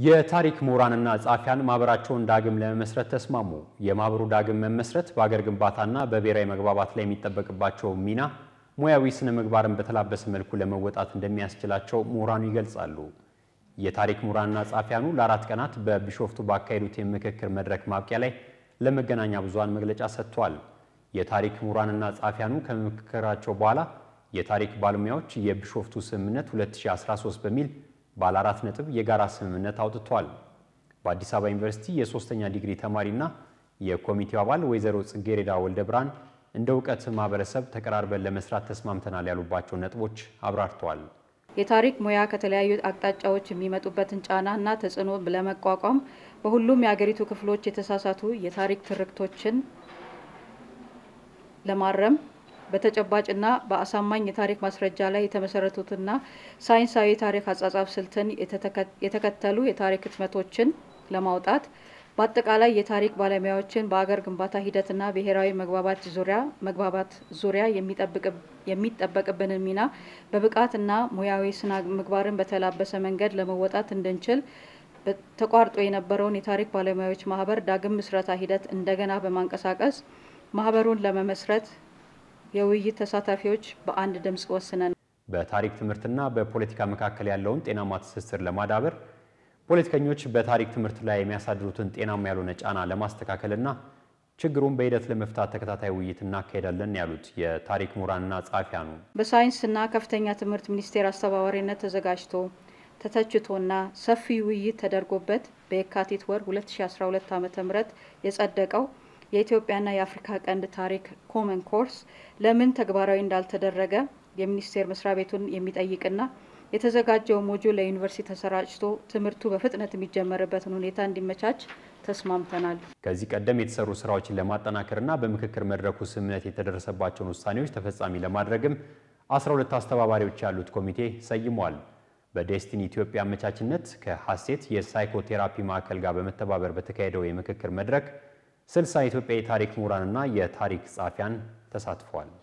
የታሪክ ምሁራንና ጸሐፊያን ማህበራቸውን ዳግም ለመመስረት ተስማሙ። የማህበሩ ዳግም መመስረት በአገር ግንባታና በብሔራዊ መግባባት ላይ የሚጠበቅባቸው ሚና ሙያዊ ስነ ምግባርን በተላበሰ መልኩ ለመወጣት እንደሚያስችላቸው ምሁራኑ ይገልጻሉ። የታሪክ ምሁራንና ጸሐፊያኑ ለአራት ቀናት በቢሾፍቱ ባካሄዱት የምክክር መድረክ ማብቂያ ላይ ለመገናኛ ብዙሃን መግለጫ ሰጥቷል። የታሪክ ምሁራንና ጸሐፊያኑ ከምክክራቸው በኋላ የታሪክ ባለሙያዎች የቢሾፍቱ ስምምነት 2013 በሚል ባለ አራት ነጥብ የጋራ ስምምነት አውጥቷል። በአዲስ አበባ ዩኒቨርሲቲ የሶስተኛ ዲግሪ ተማሪና የኮሚቴው አባል ወይዘሮ ጽጌሬዳ ወልደ ብርሃን እንደ እውቀት ማህበረሰብ ተቀራርበን ለመስራት ተስማምተናል ያሉባቸው ነጥቦች አብራርተዋል። የታሪክ ሙያ ከተለያዩ አቅጣጫዎች የሚመጡበትን ጫና እና ተጽዕኖ ለመቋቋም በሁሉም የሀገሪቱ ክፍሎች የተሳሳቱ የታሪክ ትርክቶችን ለማረም በተጨባጭና በአሳማኝ የታሪክ ማስረጃ ላይ የተመሰረቱትና ሳይንሳዊ የታሪክ አጻጻፍ ስልትን የተከተሉ የታሪክ ህትመቶችን ለማውጣት በአጠቃላይ የታሪክ ባለሙያዎችን በአገር ግንባታ ሂደትና ብሔራዊ መግባባት ዙሪያ መግባባት ዙሪያ የሚጠበቅብንን ሚና በብቃትና ሙያዊ ስነ ምግባርን በተላበሰ መንገድ ለመወጣት እንድንችል ተቋርጦ የነበረውን የታሪክ ባለሙያዎች ማህበር ዳግም ምስረታ ሂደት እንደገና በማንቀሳቀስ ማህበሩን ለመመስረት የውይይት ተሳታፊዎች በአንድ ድምፅ ወስነን በታሪክ ትምህርትና በፖለቲካ መካከል ያለውን ጤናማ ትስስር ለማዳበር ፖለቲከኞች በታሪክ ትምህርት ላይ የሚያሳድሩትን ጤናማ ያልሆነ ጫና ለማስተካከልና ችግሩን በሂደት ለመፍታት ተከታታይ ውይይት እናካሄዳለን ያሉት የታሪክ ምሁራንና ጸሐፊያኑ በሳይንስና ከፍተኛ ትምህርት ሚኒስቴር አስተባባሪነት ተዘጋጅቶ ተተችቶና ሰፊ ውይይት ተደርጎበት በየካቲት ወር 2012 ዓ.ም የጸደቀው የኢትዮጵያና የአፍሪካ ቀንድ ታሪክ ኮመን ኮርስ ለምን ተግባራዊ እንዳልተደረገ የሚኒስቴር መስሪያ ቤቱን የሚጠይቅና የተዘጋጀው ሞጁል ለዩኒቨርሲቲ ተሰራጭቶ ትምህርቱ በፍጥነት የሚጀመርበትን ሁኔታ እንዲመቻች ተስማምተናል። ከዚህ ቀደም የተሰሩ ስራዎችን ለማጠናከርና በምክክር መድረኩ ስምምነት የተደረሰባቸውን ውሳኔዎች ተፈጻሚ ለማድረግም 12 አስተባባሪዎች ያሉት ኮሚቴ ሰይሟል። በዴስቲኒ ኢትዮጵያ አመቻችነት ከሀሴት የሳይኮቴራፒ ማዕከል ጋር በመተባበር በተካሄደው የምክክር መድረክ ስልሳ የኢትዮጵያ የታሪክ ምሁራንና የታሪክ ጸሐፊያን ተሳትፈዋል።